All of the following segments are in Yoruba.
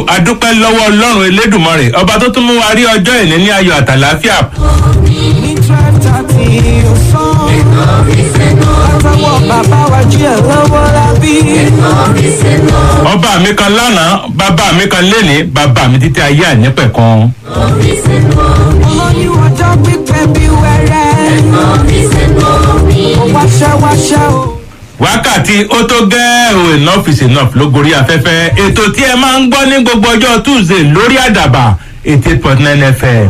adúpẹ́ lọ́wọ́ ọlọ́run elédùnmọ́rè ọba tó tún mú wa rí ọjọ́ ìní ní ayọ̀ àtàláfíà. ní twelve thirty ọ̀sán. látọwọ́ bàbá wa jí ẹ̀ lọ́wọ́ lábí. ọba mi kan lánàá bàbá mi kan lénìí bàbá mi títí ayé ànípẹ̀kan. olóyún ọjọ́ pípẹ́ bí wẹ́rẹ́. ó wáṣẹ́ wáṣẹ́ o. wákàtí ó tó gẹ́ o enough is enough ló gorí afẹ́fẹ́ ètò tí ẹ máa ń gbọ́ ní gbogbo ọjọ́ tuesday lórí àdàbà eighty eight point nine fm.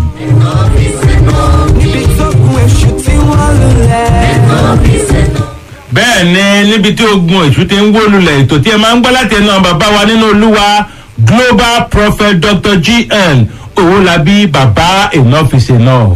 níbi tó kun èṣù tí wọ́n lulẹ̀. bẹ́ẹ̀ ni níbi tí ogun èṣù ti ń wó lulẹ̀ ètò tí ẹ máa ń gbọ́ láti ẹnu àwọn bàbá wa nínú olúwa global prophet dr gn owólabí bàbá enough is enough.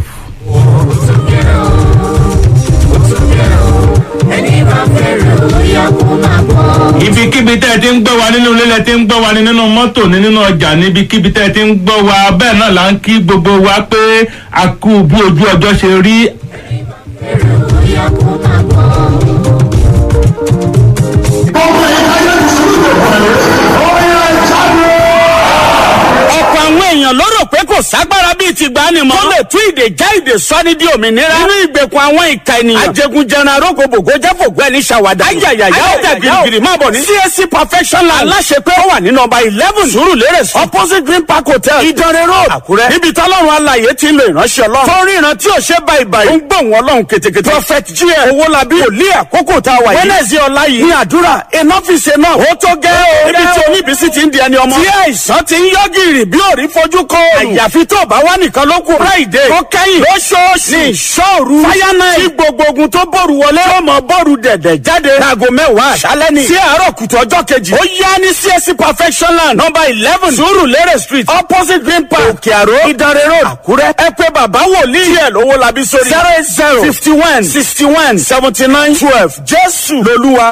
ibikíbi tẹ́ ẹ ti ń gbọ́ wa nínú ilé lẹ ti ń gbọ́ wa ní nínú mọ́tò ní nínú ọjà níbikíbi tẹ́ ẹ ti ń gbọ́ wa bẹ́ẹ̀ náà là ń kí gbogbo wa pé a kú bí ojú ọjọ́ ṣe rí ọ̀pọ̀ àwọn èèyàn ló rò pé kò ságbára bíi ti gbani mọ́. tó lè tú ìdè já ìdè sọ́ni di òmìnira. nínú ìgbèkùn àwọn ìka ènìyàn. ajẹgunjẹran arógbòbògò jẹ́fògbọ́ ẹni ṣàwádà. ayayaya ó tẹ̀ girigiri máa bọ̀ ní. csc perfection land. aláṣepé ó wà ní nọmba eleven sùúrùlérè sí. opposite green park hotel. ìdánrẹ́ road àkúrẹ́. níbi tọ́lọ́run alàyè ti ń lo ìránṣẹ́ ọlọ́run. tó ń ríran tí ò ṣe báyìí báyìí. ó ń gbóhùn ọlọ́run ketekete. prophet gm owólabí wòlíì àkókò tá a wà yìí. wednesday ọ̀la yìí. ní àdúrà enough is enough. ó tó gẹ́ o. níbi tí oníbísí ti ń di ẹni ọmọ. tí àìsàn ti ń yọ gírì bí òrí fojú kọ òòrùn. àyàfi tó bá wà nìkan ló kù. friday tó kẹ́yìn lóṣooṣù ní ìṣòru. fire night tí gbogbo ogun tó bòrù wọlé. tó mọ bòrù dẹ̀dẹ̀ jáde. láago mẹ́wàá àṣálẹ́ ni. sí àárọ̀ kùtù ọjọ́ kejì. ó yá ní csc perfection land number eleven surulere street opposite green park òkè àró ìdánrẹ́ road àkúrẹ́. ẹ pé bàbá wòlíì. díẹ̀ lówó labi sórí. zero eight zero fifty one sixty one seventy nine twelve jésù lolúwa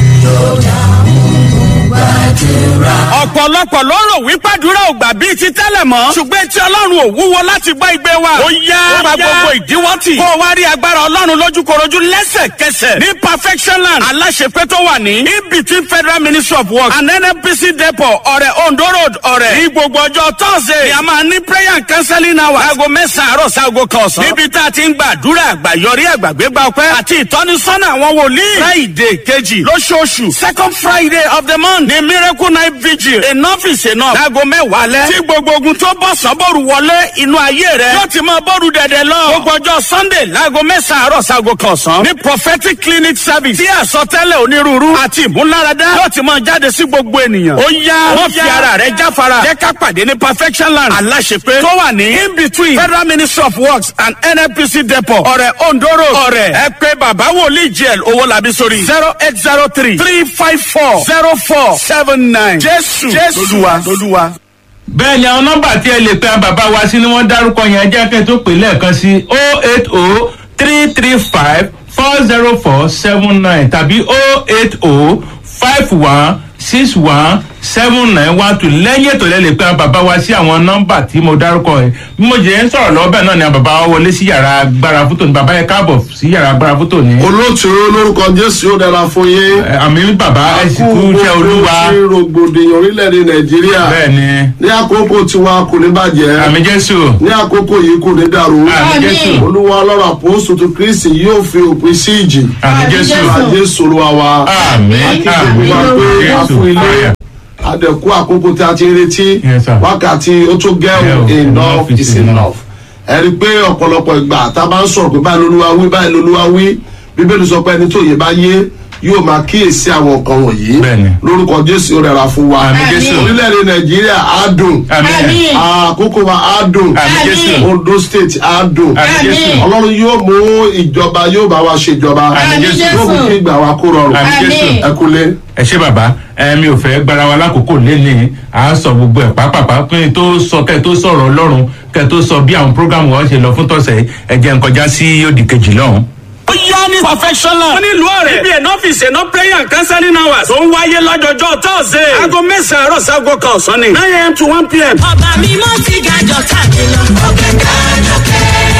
ọ̀pọ̀lọpọ̀ ló rò wípé àdúrà ò gbà bíi ti tẹ́lẹ̀ mọ́. ṣùgbọ́n tí ọlọ́run ò wúwo láti gbọ́ igbe wa. ó yá ó pa gbogbo ìdíwọ́ tì. kó o wá rí agbára ọlọ́run lójúkorojú lẹ́sẹ̀kẹsẹ̀. ní perfection land aláṣepé tó wà ní. in between federal ministry of works and nnpc depot ọ̀rẹ́ ondo road ọ̀rẹ́. ní gbogbo ọjọ́ thursday ni a máa ní prayer and counseling hour. aago mẹ́sàn-án àárọ̀ sáago kan ọ̀sán. níbi tá a ti ń gba àdúrà àgbàyọrí àgbàgbégbá ọpẹ́ àti ìtọ́nisọ́nà àwọn wòlíì. friday kejì lóṣooṣù second friday of the month ní miracle night vigil enough is enough. láago mẹ́wàá lẹ́. tí gbogbo ogun tó bọ̀ sọ́bọ̀rù wọlé inú ayé rẹ̀. yóò ti máa bọ́ọ̀rù dẹ̀dẹ̀ lọ. gbogbo ọjọ́ sunday láago mẹ́sàn-án àárọ̀ sago kan ọ̀sán. ní prophetic clinic service. tí àsọtẹ́lẹ̀ onírúurú àti ìmúláradá. yóò ti máa jáde sí gbogbo ènìyàn. ó yá wọ́n fi ara rẹ̀ jáfara. jẹ́ ká pàdé ní perfection land. aláṣepé tó wà ní in between federal ministry of works and nnpc depot. ọ̀rẹ́ ondoro ọ̀rẹ́ ẹ pé bàbá wòlíì jẹ́l owó làbí sórí. zero eight zero three three five four zero four seven nine. jésù jésù lolúwa. bẹ́ẹ̀ ni àwọn nọ́mbà tí ẹ lè pe àwọn bàbá wa sí ni wọ́n dárúkọ yẹn jẹ́ kẹ́ tó pè lẹ́ẹ̀kan sí o eight o three three five four zero four seven nine tàbí o eight o five one six one seven nine one two lẹ́yìn ètò lẹ́ lè pe àwọn bàbá wa sí àwọn nọ́mbà tí mo dárúkọ yẹn bí mo jẹ́ ń sọ̀rọ̀ lọ́wọ́ bẹ́ẹ̀ náà ni àwọn bàbá wa wọlé sí yàrá agbára fótó ni bàbá yẹn káàbọ̀ sí yàrá agbára fótó ni. olóòtú lórúkọ jésù yóò dára fún yín. Ẹ, àmì bàbá ẹ sì kú iṣẹ́ olúwa ṣe rògbòdìyàn orílẹ̀-èdè nàìjíríà. bẹ́ẹ̀ ni ní àkókò tiwa kò ní bàjẹ́. àmì jésù ní àkókò yìí kò ní dàrú. àmì jésù olúwa ọlọ́run àpòsù tó kristi yóò fi òpin sí ìjì. àmì jésù àjẹsù olúwa wa. àmì àmì Olúwa pé a jésù fún ilé. ayà. àdẹ̀kú àkókò tí a ti ń retí. Yes, sir. wákàtí ó tó gẹ́rù Yeah, enough is enough. ẹ rí i pé ọ̀pọ̀lọpọ̀ ìgbà tá a bá ń sọ̀rọ̀ pé báyìí lolúwa wí báyìí lolúwa wí bíbélì sọ pé ẹni tó yẹ bá yé yóò máa kíyèsí àwọn nǹkan wọ̀nyí Bẹ́ẹ̀ni. lórúkọ jésù ó rẹra fún wa Àmín, Jésù. orílẹ̀-èdè nàìjíríà á dùn àmì àkókò wa á dùn àmì jésù ondo state á dùn àmì jésù ọlọ́run yóò mú ìjọba yóò bá wa ṣèjọba Àmín, Jésù. yóò mú kí ìgbà wa kó rọrùn àmì jésù. ẹ kúlé. ẹ ṣé bàbá ẹ mi ò fẹ́ gbára wa lákòókò lẹ́nìí à ń sọ gbogbo ẹ̀ pápápá pé n tó sọ kẹ́ ẹ tó sọ̀rọ̀ ọlọ́run kẹ́ ẹ tó sọ bí àwọn prógámù wọn ṣe lọ fún tọ̀sẹ̀ yìí, ẹ jẹ́ n kọjá sí òdì kejì lọ́hùn. ó yá ní perfectional. wọ́n ní ìlú ọ̀rẹ́. ibi ẹ̀ ọ́fíìsì ẹ̀ prayer and counseling hours. tó ń wáyé lọ́jọ́jọ́ thursday. aago mẹ́sàn-án àárọ̀ sago kan ọ̀sán ni. nine am to one pm. ọba mímọ́ ti ga jọ̀tà mi lọ. òkè ká lókè. ilé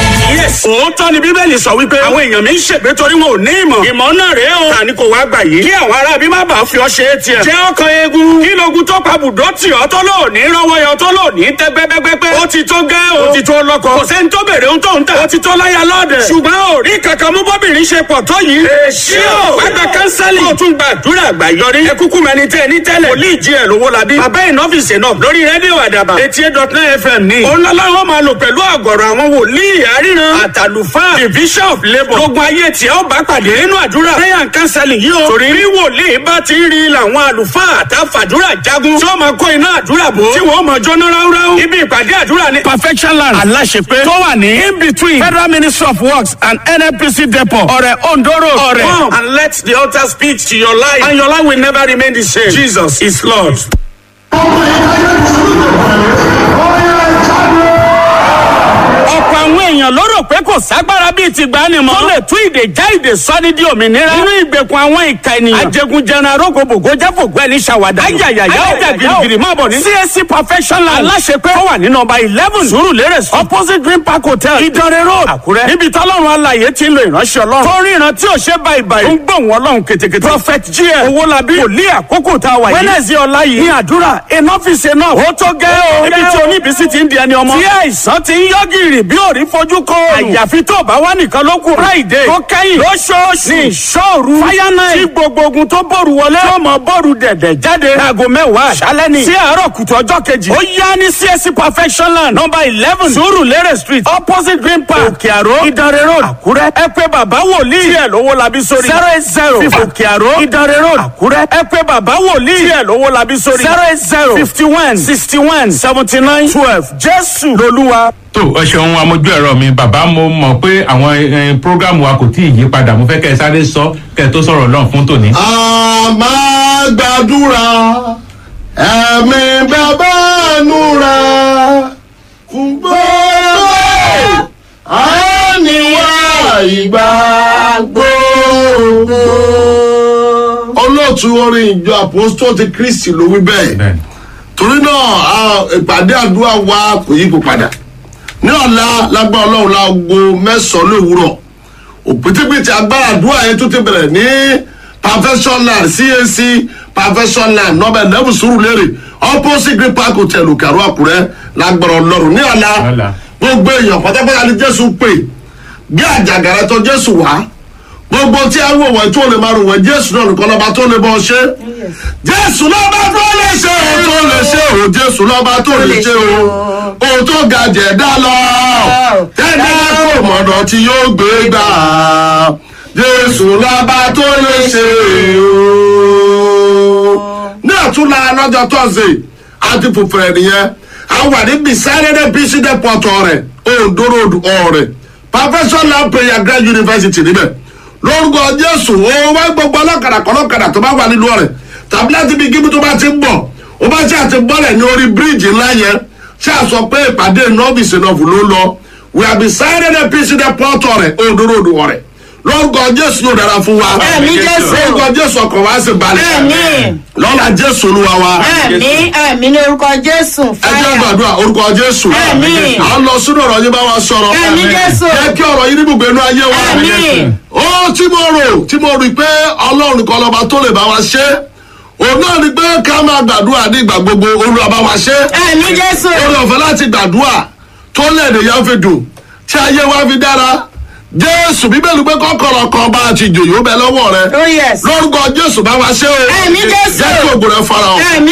yes. òótọ́ ni bíbélì sọ wípé àwọn èèyàn mi ń ṣègbé torí wọn ò ní ìmọ̀. ìmọ̀ náà rèé o. ta ni kò wá gbà yìí. kí àwọn ará bí má bàa fi ọ ṣe é tiẹ̀. jẹ́ ọkàn eegun. kí logun tó pa bùdó tì ọ́ tó lò ní rọ́wọ́ yọ tó lò ní tẹ́ gbẹ́gbẹ́gbẹ́. ó ti tó gẹ́ o. ó ti tó lọ́kọ. kò sẹ́ni tó bèrè ohun tó ń tà. ó ti tó láya lọ́ọ̀dẹ̀. ṣùgbọ́n ò rí kankan mú bọ́bìnrin ṣe pọ̀ tó yìí. èsì o. wá gba kánsẹ́lì. kó o tún gbàdúrà àgbà yọrí. ẹ kúkú mẹni tẹ́ ẹ ní tẹ́lẹ̀. wòlíì jí ẹ̀ lówó labí. bàbá ìnọ́fìsì náà lórí rédíò àdàbà. eighty eight dot nine fm ní. òun lọ́lọ́run máa lò pẹ̀lú àgọ̀rọ̀ àwọn wòlíì àríran. àtàlùfáà division of labour. gbogbo ayé tí ó bá pàdé nínú àdúrà. prayer and counseling yìí o. torí bí wòlíì bá ti ń rí làwọn àlùfáà àtàfàdúrà jagun. tí ó máa kó iná àdúrà bò. tí wọ́n máa jóná ráúráú. ibi ìpàdé àdúrà ní. perfection land aláṣepé tó wà ní in between federal ministry of works and nnpc depot ọ̀rẹ́ ondoro ọ̀rẹ́. come and let the altar speak to your life and your life will never remain the same. jesus is lord. ọ̀pọ̀ àwọn èèyàn ló rò pé kò ságbára bíi ti gbani mọ́. tó lè tú ìdè já ìdè sọ́ni di òmìnira. nínú ìgbèkùn àwọn ìka ènìyàn. ajẹgunjẹran arógbòbògò jáfògbó ẹni ṣàwádà. ayayaya ọjà girigiri máa bọ̀ ní. csc perfection land aláṣepẹ́ tó wà ní nọmba eleven surulere street opposite green park hotel ìdánrẹ́ road àkúrẹ́. níbi tọ́lọ́run alàyè ti ń lo ìránṣẹ́ ọlọ́run. tó rí ìran tí ò ṣe báyìí báyìí. ó ń gbóhùn ọlọ́run ketekete. prophet gm owólabí wòlíì àkókò tá a wà yìí. wednesday ọ̀la yìí ní àdúrà enough is enough. ó tó gẹ́ o. níbi tí oníbísí ti ń di ẹni ọmọ. tí àìsàn ti ń yọ gìrì bí òrí fojú kọ òòrùn. àyàfi tó bá wà nìkan ló kù. friday tó kẹ́yìn lóṣooṣù ní ìṣòru. fire night tí gbogbo ogun tó bòrù wọlé. tó mọ bòrù dẹ̀dẹ̀ jáde. aago mẹ́wàá aṣálẹ́ ni. sí àárọ̀ kùtù ọjọ́ kejì. ó yá ní csc perfection land number eleven surulere street opposite green park òkè àró ìdánrẹ́ road àkúrẹ́. ẹ pé bàbá wòlíì. tí ẹ lówó labí sórí. zero eight zero òkè àró ìdánrẹ́ road àkúrẹ́. ẹ pé bàbá wòlíì. tí ẹ lówó labí sórí. zero eight zero fifty one sixty one seventy nine twelve jésù lolúwa. tó ẹ ṣeun amójú ẹ̀rọ mi bàbá mo mọ̀ pé àwọn prógámù wa kò tí ì yí padà mo fẹ́ kẹ́ ẹ sáré sọ kẹ́ ẹ tó sọ̀rọ̀ lọ́n fún tòní. a máa gbàdúrà ẹ̀mí bàbá nura fún gbogbo àníwá ìgbà gbogbo. olóòtú orin ìjọ àpòstó ti kristi ló wí bẹ́ẹ̀ bẹ́ẹ̀ni torí náà a- ìpàdé àdúrà wa kò yípo padà ní ọ̀la lágbá ọlọ́run láago mẹ́sàn-án lówùúrọ̀ òpítípitì agbára àdúrà yẹn tó ti bẹ̀rẹ̀ ní perfection land cac perfection land nọ́bẹ̀ lẹ́bù sùúrù lérè opposite green park hotel òkèrò àkúrẹ́ lágbára ọlọ́run ní ọ̀la Ọ̀la. gbogbo èèyàn pátápátá ni jésù pè gbé àjàgàrà tó jésù wá gbogbo tí a wò wọ́n tó lè máa rò wọ́n jésù náà nìkan lọ́ba tó lè bọ́ ṣe jésù lọ́ba tó lè ṣe o tó lè ṣe o jésù lọ́ba tó lè ṣe o o tó ga jẹ̀dá lọ tẹ́lẹ̀ kò mọ̀nà tí yóò gbé gbà jésù lọ́ba tó lè ṣe o. ní àtúnlá lọ́jọ́ tọ́sí àti fòfèrè nìyẹn a wà ní bisáyẹ́dẹ́ bísí dẹ́pọ̀tọ̀ rẹ̀ òǹdóró ọ̀rẹ́ professional prayer grand university níbẹ̀ lórúkọ jésù ó wá gbogbo ọlọ́kadà kọlọ́kadà tó bá wà nínú ọ̀rẹ́ tàbí láti bí gíbi tó bá ti ń bọ̀ ó bá ṣe àti bọ́lẹ̀ ní orí bíríìjì ńlá yẹn ṣe àsọ pé ìpàdé nọ́ọ̀bìsì náà ló lọ we have decided a peace in the port ọ̀rẹ́ òǹdóró ọ̀rẹ́ lórúkọ jésù yóò dára fún wa Àmín, Jésù. lórúkọ jésù ọkọ̀ wa sì balẹ̀ Àmín. lọ́la jésù olúwa wa ẹ̀mí ẹ̀mí ní orúkọ jésù ẹ jẹ́ fáyà gbàdúrà orúkọ jésù Àmín. à ń lọ sínú ọ̀rọ̀ yín bá wa sọ̀rọ̀ ẹ̀mí jésù jẹ́ kí ọ̀rọ̀ yín ní gbogbo inú ayé wa Àmín. ó tí mo rò tí mo rí pé ọlọ́run kan lọ́ba tó lè bá wa ṣe òun náà ni pé ká máa gbàdúrà ní ìgbà gbogbo olúwa bá wa ṣe ẹ̀mí jésù orí ọ̀fẹ́ láti gbàdúrà tó lẹ́ẹ̀dẹ̀ yẹn fi dùn tí ayé wa fi dára jésù bíbélì pé kọ́kọ́rọ́ kan bá a ti jòyó bẹ lọ́wọ́ rẹ oh yes lórúkọ jésù bá wa ṣe o Àmín, Jésù. jẹ́ kí ògùn rẹ fara hàn ẹ̀mí